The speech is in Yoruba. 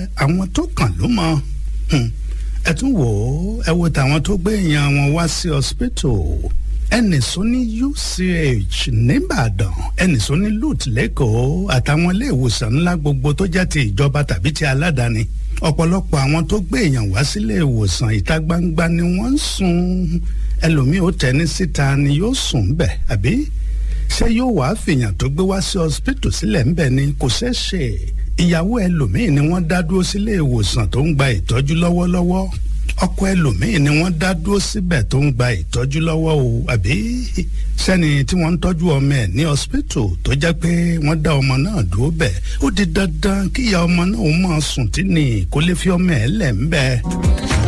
àwọn tó kàn ló mọ̀ ẹ tún wò ó ẹ wo tàwọn tó gbé èèyàn wọn wá sí hospital ẹnìsó ní UCH nìbàdàn ẹnìsó ní LUTH lẹ́kọ̀ọ́ àtàwọn ilé ìwòsàn ńlá gbogbo tó jẹ́ ti ìjọba tàbí ti aládàáni ọ̀pọ̀lọpọ̀ àwọn tó gbé èèyàn wá sílé ìwòsàn ìta gbangba ni wọ́n ń sùn ẹlòmíì ó tẹ́ni síta ni yóò sùn bẹ̀ àbí ṣé yóò wá fìyàn tó gbé wá sí hospital sílẹ̀ ńbẹ̀ ni kò ṣeé ṣe ìyàwó ẹlòmíì ni wọ́n dá dúró sílé ìwòsàn tó ń gba ìtọ́jú lọ́wọ́lọ́wọ́ ọkọ ẹlòmíì ni wọ́n dá dúró síbẹ̀ tó ń gba ìtọ́jú lọ́wọ́ o àbí sẹ́ni tí wọ́n ń tọ́jú ọmọ ẹ̀ ní hospital tó jẹ́ pé wọ́n dá ọmọ náà dúró bẹ̀ ó di dandan kíyà ọmọ náà ó máa sùn tí ní kó lè fi ọmọ ẹ̀ lẹ̀ ń bẹ́ẹ̀.